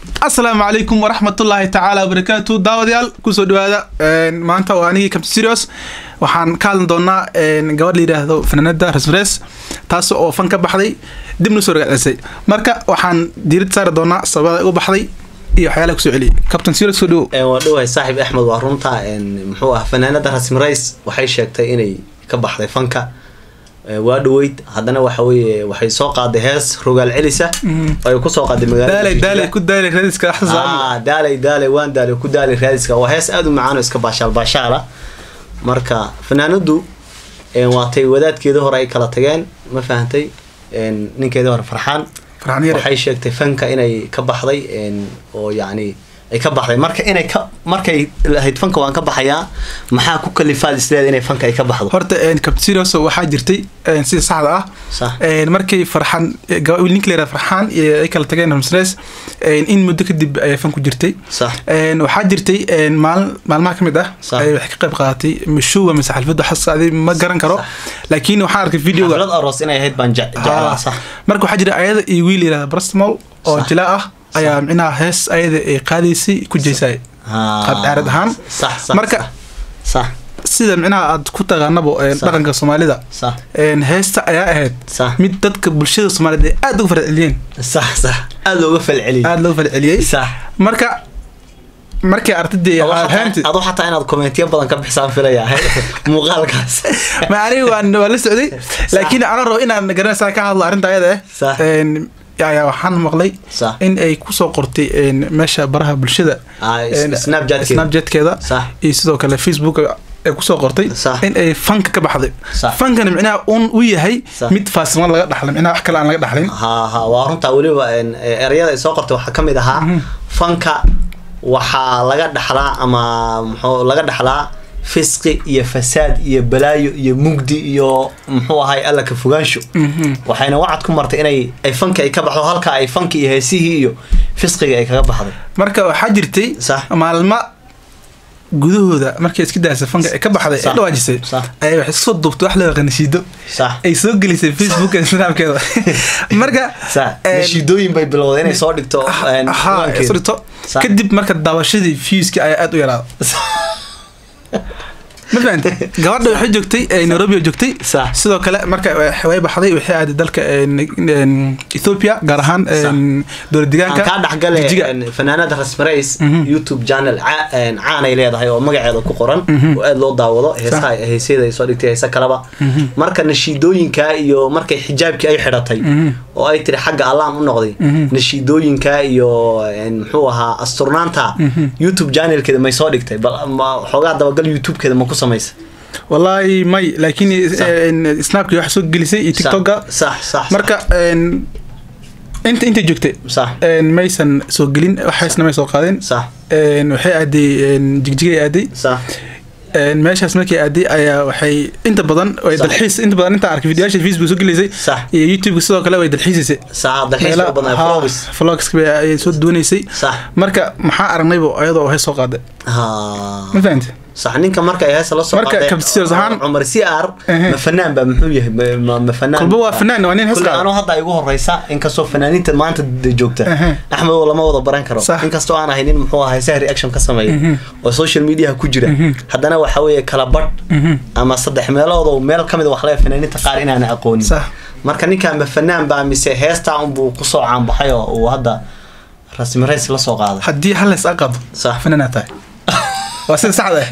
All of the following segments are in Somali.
asalaamu calaykum waraxmatullaahi tacaala wabarakaatu daawadayaal kusoo dhawaada maanta waa anigii captain serios waxaan ka hadlan doonaa gabadh la yidhaahdo fanaanada rasmres taas oo fan ka baxday dibna soo ragacdisay marka waxaan diirad saari doonaa sababada uga baxday iyo waxyaalaha kusoo celiyay captain serios soo dhawo waa dhowahay saaxib axmed waa runta muxuu ah fanaanada rasmi rays waxay sheegtay inay ka baxday fanka waa dhaweyd haddana waxa weeye waxay soo qaaday hees rogaal celisa oo ay kusoo qaaday daalay daalay ku daalay radiska magaalada daalay daalay waan daalay ku daalay raadiska waa hees aada u macaan oo iska baashaal baashaala marka fanaanadu waatay wadaadkeeda hore ay kala tageen ma fahantay ninkeeda hore farxaan waxay sheegtay fanka inay ka baxday oo yacni ay ka baxday marka inay ka markay lahayd fanka waan ka baxayaa maxaa ku kalifaad isleeda inay fanka ay ka baxdo horta capsirios waxaa jirtay sida saxda ah markay farxaan ninka la yihahda farxaan ay kala tageen ramsres in muddo kadib ayay fan ku jirtay waxaa jirtay maalin maalmaha kamid ah waxay ka qayb qaadatay mashuwa mise xalfada xasaadi ma garan karo laakiin waxaan arkay videoga xaflad aroos inay ahayd baan jeclaa sax marka waxaa jira ayada iyo wiil yihahda brastmol oo jilaa ah ayaa micnaha hees ayada ay qaadaysay ku jeysay qaab caarad ahaan marka sida micnaha aad ku taqaanabo dhaqanka soomaalida heesta ayaa ahayd mid dadka bulshada soomaaliyed ay aada uga falceliyeen aada looga falceliyey aada looga falceliyey marka markay artadii adu xataa inaad kommentiyo badan ka bixisaan filaya muuqaalkaas ma aniga waan waa la socday laakiin ana rabo inaan garanaysaa ka hadlo arrinta ayada eh ayaa waxaan maqlay in ay kusoo qortay meesha baraha bulshada snapchatkeeda iyo sidoo kale facebook ay kusoo qortay in ay fanka ka baxday fankana micnaha un u yahay mid faasiman laga dhaxlay micnaha wax kale aan laga dhaxlin ha waa runtaa weliba ereyada ay soo qortay waxaa kamid ahaa fanka waxaa laga dhaxlaa ama muxuu laga dhaxlaa fisqi iyo fasaad iyo balaayo iyo mugdi iyo muxuu ahay alla ka fogaansho waxayna wacad ku martay inay ay fanki ay ka baxdo halka ay fanki iyo heesihii iyo fisqiga ay kaga baxday marka waxaa jirtay maalma gudahooda markay iska daasa fanka ay ka baxday ee dhawaajisay ayay wax isoo duubtay wax loo qanashiido ay soo gelisay facebook snapkeeda marka nashiidooyin bay bilowday inay soo dhigto soo dhigto kadib marka daawashadii viewski ayaa aada u yaraada ma fahanta gabadha waxay joogtay nairobi joogtay sidoo kale marka way baxday waxay aaday dalka ethiopia gaar ahaan dowlad deegaanka kaa dhexgale fanaanada rasmarays youtube channel caanay leedahay oo magaceeda ku qoran oo aada loo daawado heesaha heesyada ay soo dhigtay heese kaleba marka nashiidooyinka iyo markay xijaabkii ay xidhatay oo ay tiri xagga allaan u noqday nashiidooyinka iyo muxuu ahaa asturnaanta youtube channelkeeda may soo dhigtay bal xoogaa dabagal youtubekeeda ma ku samaysa wallaahi may laakiin snapki wax soo gelisay iyo tiktoka marka inta intay joogtay maysan soo gelin waxaysna may soo qaadeen waxay aaday jigjigay aaday meeshaas markay aaday ayaa waxay inta badan way dalxiis inta badan inta arkay videoyaasha facebook soo gelaysay iyo youtube sidoo kale way dalxiisaysay vlogs ayay soo duwanaysay marka maxaa aragnaybo ayadoo hay soo qaaday ma fahamte sax ninka marka ay heesa la soo qaadeen cumar si ar ma fanaan baa muxuu yahay ma fanaan kolba waa fanaan waa nin hees qaada anoo hadda igu horeysa inkastoo fanaaniinta maanta joogta axmed oo lama wada baran karo inkastoo aan ahay nin muxuu ahaa heesaha reaction ka sameeya oo social media ku jira haddana waxa weeye kala badh ama saddex meelood meel kamid wax leeya fanaaniinta qaar inaan aqoonin marka ninkan ma fanaan baa mise heestaa unbuu kusoo caanbaxay oo uu hadda rasmi rays la soo qaaday haddii hal hees aqado fanaanaa tahay waa sida saxda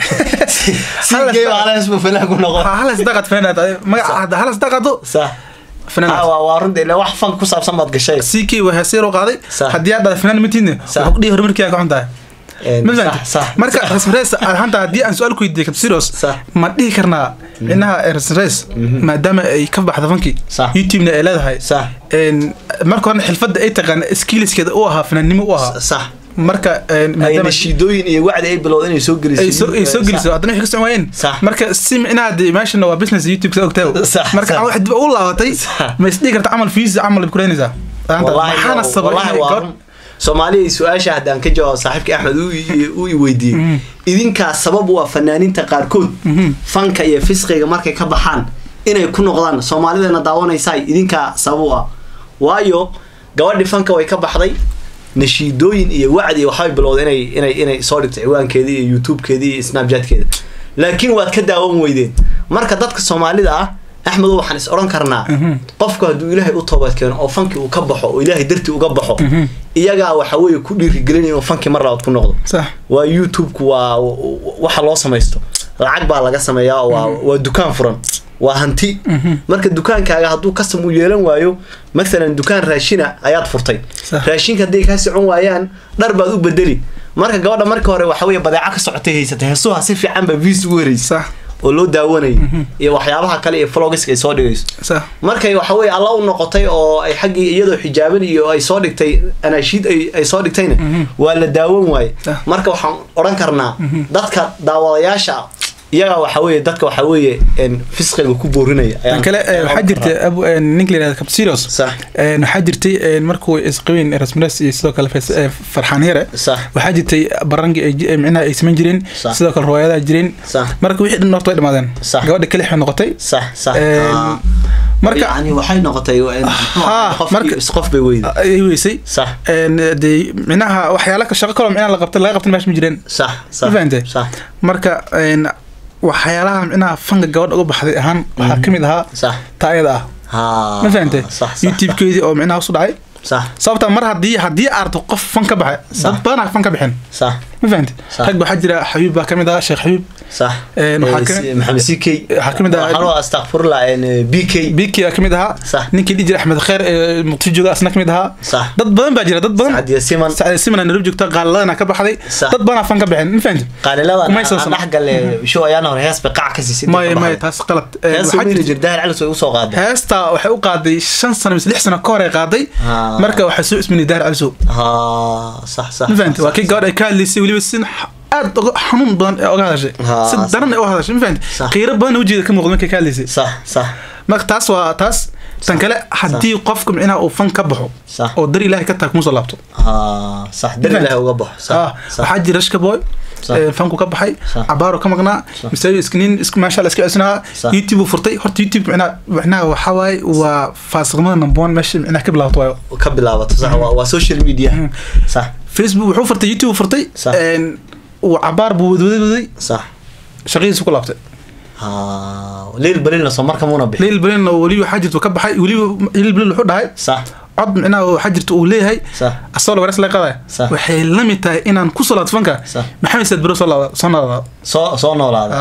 halas daqad fanaanad magaca halas daqado waa runta ilaa wax fank ku saabsan baad gashay ck waa heesayar u qaaday haddii aad dhada fanaan matiidne wuxuu kudhihi horumarkiiga ka xun tahay marka rasmres hanta haddii aan su-aal ku weydiiye capsiros ma dhihi karnaa micnaha rasmres maadaama ay ka baxda fanki youtubena ay leedahay marka horena xilfadda ay taqaan skilliskeeda u ahaa fanaannimo u ahaa marka nashiidooyin iyo wacdi ay bilowda inay soo gelisay ay soo geliso haddana waxay ka socon waayeen marka si micnaha de meeshana waa business youtube sa ogtaa marka wax dib u laabatay ma isdhihi karta camal fiis camal bay kuleynaysaa maxaana sabay soomaaliya su-aasha haddaan ka jawaabo saaxiibka axmed uu i weydiiyey idinkaa sabab u ah fanaaniinta qaarkood fanka iyo fisqiga markay ka baxaan inay ku noqdaan soomaalidana daawanaysaa idinkaa sabab u ah waayo gabadhi fanka way ka baxday nashiidooyin iyo wacdi iyo waxbay bilowda inay inay inay soo dhigto ciwaankeedii iyo youtubekeedii iyo snapchatkeeda laakiin waad ka daawan weydeen marka dadka soomaalida ah axmedo waxaan is odhan karnaa qofku hadduu ilaahay u toobad keeno oo fankii uu ka baxo oo ilaahay dartii uga baxo iyagaa waxa weeye ku dhiirigelinaya inuu fankii mar labaad ku noqdo waa youtube-ku waa waxa loo samaysto lacag baa laga sameeyaa waa waa dukaan furan waa hanti marka dukaankaaga hadduu custom u yeelan waayo mathalan dukaan raashina ayaad furtay raashinka hadday kaa socon waayaan dhar baad u bedeli marka gabadha marka hore waxa weeye badeeco ka socotay haysatay heesuha si fiican ba viis ugu hereysa oo loo daawanayay iyo waxyaabaha kale iyo vlogiska ay soo dhigayso markay waxa weye alla u noqotay oo ay xaggii iyadoo xijaaban iyo ay soo dhigtay anaashiid ay soo dhigtayna waa la daawan waaye marka waxaan odhan karnaa dadka daawadayaasha iyaga waxa weeye dadka waxa weeye fisqiga ku boorinaya kale waxaa jirta ninka layihahda capsiros waxaa jirtay markuu isqabeen rasmines iyo sidoo kale farxaan yare waxaa jirtay barangi micnaha ay samayn jireen sidoo kale riwaayadaha jireen marka wixii dhan horta way dhamaadeen gabadha kelix bay noqotay marka yani waxay noqotay qof bay weyday ay weysay dee micnaha waxyaala shaqo kaloo micnaha la qabtay laga qabtan meesha ma jireen sax sax ma fahantay marka waxyaalaha micnaha fanka gabadha uga baxday ahaan waxaa kamid ahaa taayada ah ma fahantay youtube-keedii oo micnaha usu dhacay sababta mar hadii haddii arto qof fan ka baxay dad badanaa fan ka bixin ma fahantay rag waxaa jira xabiib baa kamid ahaa sheekh xabiib maxamed ck waxaa kamid ahaa astaqfirullah b k b k baa kamid ahaa ninkii dhihi jira axmed kheer ee muqdisho jooga asna kamid ahaa dad badan baa jira dad badan siman sacdiya simana nairobi joogta qaaliladana ka baxday dad badanaa fan ka bixin ma fahantay qaaliladadhexgale show ayaan hore hees bay qac ka siisay maya maya taas qalad jirdaar calis way usoo qaaday heesta waxay u qaaday shan sano mise lix sano ka hor ay qaaday marka waxay soo isminay daar calisow sax sax ma fahantay waa kii gabadh ay ka hadlaysay weliba sin aad xanuun badan ee oga hadashay si daran ee uga hadashay ma fahantay qiiro badan ujeeda ka muuqda markay ka hadlaysay sax sax marka taas waa taas tan kale haddii qofka micnaha uu fan ka baxo oo dar ilaahay ka tahay kuma soo laabto sax dar ilaahay uga baxo waxaa jira rashka boy fanku ka baxay cabaaro ka maqnaa masaajid isknin isku maasha Allah iska cusnaa youtube furtay horta youtube micnaha micnaha waxa waaye waa faasiqnimada number one meesha micnaha ka bilaabato waayo ka bilaabato sax waa social media sax facebook wuxuu furtay youtube furtay uu cabaar buu wadwaday sax shaqadiisu ku laabtay leyl balilna soo marka muuna bixin leyl balilna weliba waxaa jirta ka baxay weliba leyl balil wuxuu dhahay sax cod micnaha waxaa jirta uu leeyahay asagoo laga res laga qadaya waxay la mid tahay inaan ku soo laabto fanka maxamed saad bero soo laada soo noolaada soo soo noolaada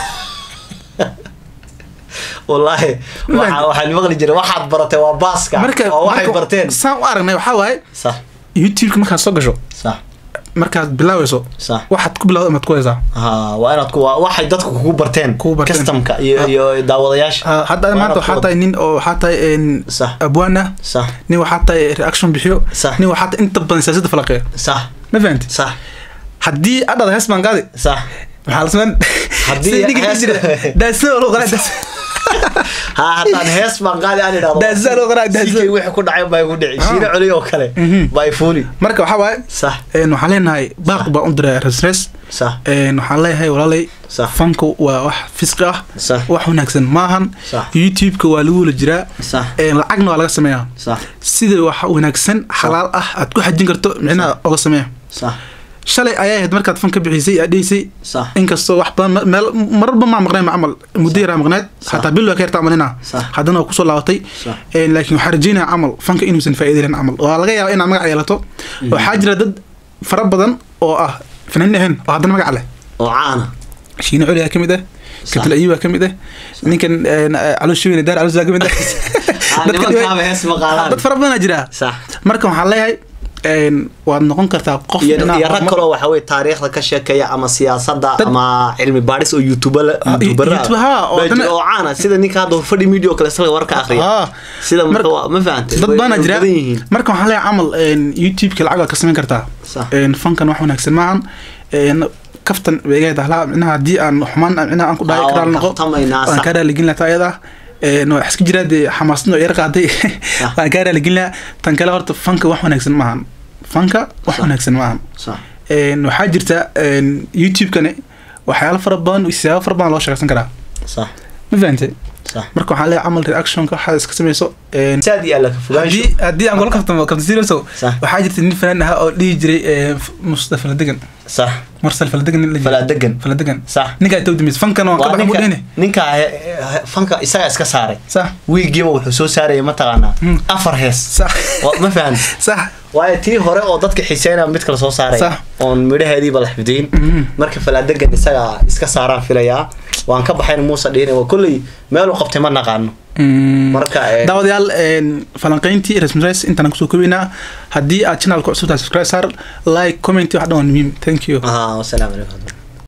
wallaahi waxaan maqli jiray waxaad baratay waa baaska oo waxay barteen saan u aragnay waxaa waaye sax youtube-ka markaad soo gasho sax markaad bilaaweyso waxaad ku bilawda amaad ku haysaa waa inaad ku waxay dadku kugu barteen customka iyo iyo daawadayaasha hadda maanta waxaa tahay nin oo waxaa tahay abwaan ah nin waxaa tahay reaction bixiyo nin waxaa tahay inta badan siyaasadda falaqeeya sax ma fahanti sax haddii adhada hees baan qaadi sax maxaa la sameyn haddii daasada loo qaraa ha haddaan hees baan qaadi aan idhahdo daasada loo qaraa daasada wixii ku dhacay baa igu dhici shiine coliy oo kale baa ifuuli marka waxaa waaye sax waxaan leenahay baaq baan u diray resres sax waxaan leeyahay walaalay fanku waa wax fisqi ah wax wanaagsan maahan youtube-ka waa lagu wala jiraa lacagna waa laga sameeyaa sida wax wanaagsan xalaal ah aad ku xajin karto micnaha oga sameeya shalay ayaa ahayd markaad fan ka bixisay aad dheysay inkastoo wax badan meel mararba maa maqnayn camal muddo yaraa maqneed xataa bil waa ka yartaa malina haddana waa kusoo laabatay laakiin waxaa rajeynaya camal fanka inuusan faa'iida lahayn camal waa laga yaabaa inaad magac yeelato waxaa jira dad fara badan oo ah fanaaniin ahayn oo haddana magac leh oo caana shiine coliyaa ka mid ah kabtil ayuba ka mid ah ninkan calooshiweyne daar caloos ka mid ah dad fara badanaa jira marka waxaan leeyahay waad noqon kartaa qof iyo rag kaloo waxa weye taariikhda ka sheekeeya ama siyaasadda ama cilmi baadhis oo youtuberoo caana sida ninka hadda fadhi media oo kale isaga warka akriya sida marka ma fahantay dad baana jira marka waxaan leeyahay camal youtube-ka lacag waad ka samayn kartaa fankan wax wanaagsan maahan kaftan beegayd ahlaa micnaha haddii aan xumaan micnaha aan ku dhahay karaal noqo waan kaa raaligin lahaa taayada waa iska jiraa dee xamaasadna oo yar qaaday waan kaa raaligin lahaa tan kale horta fanka wax wanaagsan maahan fanka wax wanaagsan maahan waxaa jirta youtube-kani waxyaalo fara badan siyaabo fara badan loo sheekaysan karaa ma fahantay marka waxaan leeyahay camal reactionka waxaad iska samayso saad iyo alla ka fogaansho haddii haddii aan kula kaftamo kabta serioso waxaa jirta nin fanaan ahaa oo dhihi jiray mustafa faladegan sax marsal faladegan nin la jiray faladegan faladegan sax ninkaa inta udambeysay fankan waan ka baxa muu dhehne ninka fanka isagaa iska saaray sax wiigiiba wuxuu soo saaraya mataqaanaa afar hees sax ma fahan sax waayo tii hore oo dadka xiiseynaya mid kale soo saaraya oon midhaheediiba la xifdiyin marka falaadegan isagaa iska saaraan filayaa waan ka baxayn muuse dhihin waa kolley meeluu qabtay ma naqaano marka daawadayaal falanqeyntii rasmres intaan kusoo kobeynaa haddii aad channelka cusubtahay subscribe saar like comment wax dhan waa muhiim thank you wasalaamu calaykum